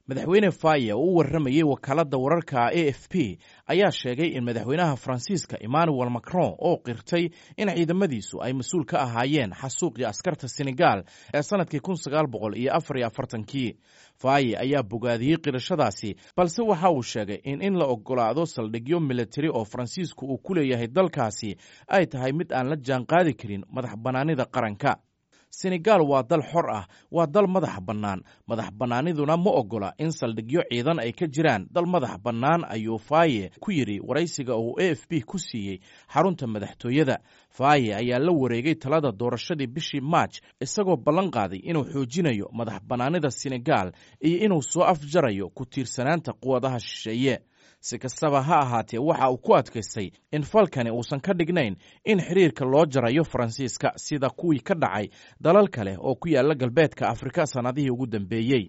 madaxweyne faye oo u warramayey wakaaladda wararka a f p ayaa sheegay in madaxweynaha faransiiska emmanuel macron oo qirtay in ciidamadiisu ay mas-uul ka ahaayeen xasuuqii askarta senegal ee sannadkii kun sagaal boqol iyo afar iyo afartankii faye ayaa bogaadiyey qirashadaasi balse waxa uu sheegay in in la ogolaado saldhigyo militari oo faransiisku uu ku leeyahay dalkaasi ay tahay mid aan la jaanqaadi karin madax bannaanida qaranka senegal waa dal xor ah waa dal madax bannaan madax bannaaniduna ma oggola in saldhigyo ciidan ay ka jiraan dal madax bannaan ayuu faye ku yidhi waraysiga uu a f b ku siiyey xarunta madaxtooyada faye ayaa la wareegay talada doorashadii bishii maaj isagoo ballan qaaday inuu xoojinayo madax bannaanida senegal iyo inuu soo afjarayo ku tiirsanaanta quwadaha shisheeye si kastaba ha ahaatee waxa uu ku adkaystay in falkani uusan ka dhignayn in xiriirka loo jarayo faransiiska sida kuwii ka dhacay dalal kale oo ku yaala galbeedka afrika sannadihii ugu dambeeyey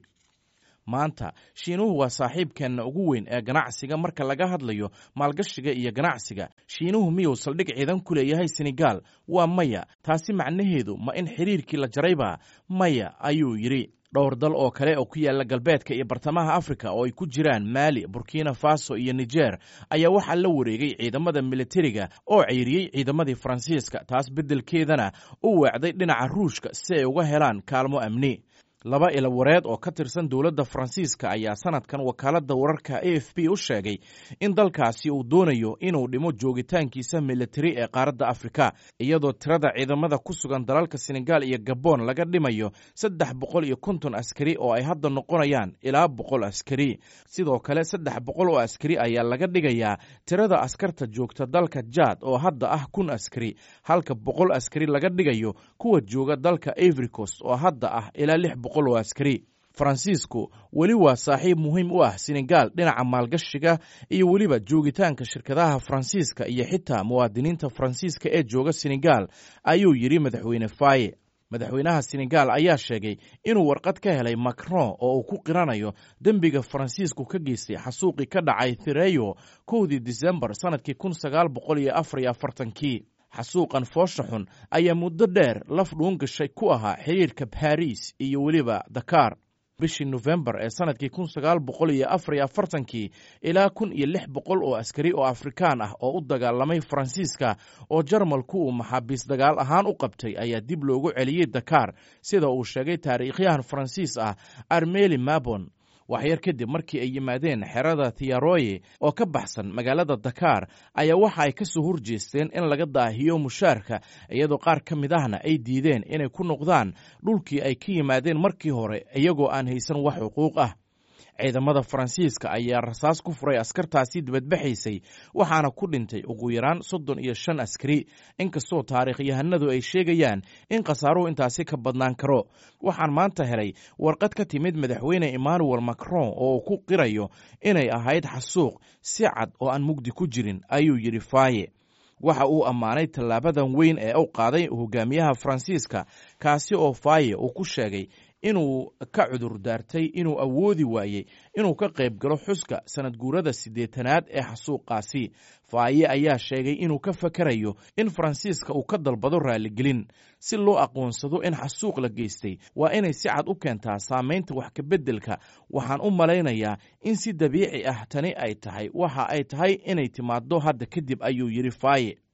maanta shiinuhu waa saaxiibkeenna ugu weyn ee ganacsiga marka laga hadlayo maalgashiga iyo ganacsiga shiinuhu miyuu saldhig ciidan ku leeyahay senegal waa maya taasi macnaheedu ma in xiriirkii la jarayba maya ayuu yidhi dhowr dal oo kale oo ku yaala galbeedka iyo bartamaha afrika oo ay ku jiraan maali burkina faso iyo niger ayaa waxaa la wareegay ciidamada militariga oo ceyriyey ciidamadii faransiiska taas beddelkeedana u weecday dhinaca ruushka si ay uga helaan kaalmo amni laba ilawareed oo ka tirsan dowladda faransiiska ayaa sanadkan wakaaladda wararka a f b u sheegay in dalkaasi uu doonayo inuu dhimo joogitaankiisa militari ee qaaradda afrika iyadoo tirada ciidamada ku sugan dalalka senegal iyo gabon laga dhimayo saddex boqol iyo konton askari oo ay hadda noqonayaan ilaa boqol askari sidoo kale saddex boqol oo askari ayaa laga dhigayaa tirada askarta joogta dalka jaad oo hadda ah kun askari halka boqol askari laga dhigayo kuwa jooga dalka avricos oo hadda ah ilaa lix boqol oo askari faransiisku weli waa saaxiib muhiim u ah senegal dhinaca maalgashiga iyo weliba joogitaanka shirkadaha faransiiska iyo xitaa muwaadiniinta faransiiska ee jooga senegal ayuu yidhi madaxweyne faye madaxweynaha senegal ayaa sheegay inuu warqad ka helay macron oo uu ku qiranayo dembiga faransiisku ka geystay xasuuqii ka dhacay thireyo kowdii disembar sannadkii kun sagaal boqol iyo afar iyo afartankii xasuuqan foosha xun ayaa muddo dheer laf dhuun gashay ku ahaa xiriirka baris iyo weliba dakar bishii nofembar ee sannadkii kun sagaal boqol iyo afar iyo afartankii ilaa kun iyo lix boqol oo askari oo afrikaan ah oo u dagaalamay faransiiska oo jarmalku uu maxaabiis dagaal ahaan u qabtay ayaa dib loogu celiyey dakar sida uu sheegay taariikhyahan faransiis ah armeli mabon waxyar kadib markii ay yimaadeen xerada thiaroye oo ka baxsan magaalada dakar ayaa waxa ay ka soo horjeesteen in laga daahiyo mushaarka iyadoo qaar ka mid ahna ay diideen inay ku noqdaan dhulkii ay ka yimaadeen markii hore iyagoo aan haysan wax xuquuq ah ciidamada faransiiska ayaa rasaas ku furay askartaasi dibadbaxaysay waxaana ku dhintay ugu yaraan soddon iyo shan askari inkastoo taariikhyahanadu ay sheegayaan in khasaaruhu intaasi ka badnaan karo waxaan maanta helay warqad ka timid madaxweyne emmanuel macron oo uu ku qirayo inay ahayd xasuuq si cad oo aan mugdi ku jirin ayuu yidhi faye waxa uu ammaanay tallaabadan weyn ee u qaaday hogaamiyaha faransiiska kaasi oo faye uu ku sheegay inuu ka cudur daartay inuu awoodi waayey inuu ka qayb galo xuska sanad guurada siddeetanaad ee xasuuqaasi faaye ayaa sheegay inuu ka fakarayo in faransiiska uu ka dalbado raaligelin si loo aqoonsado in xasuuq la geystay waa inay si cad u keentaa saamaynta wax kabeddelka waxaan u malaynayaa in si dabiici ah tani ay tahay waxa ay tahay inay timaaddo hadda kadib ayuu yidhi faaye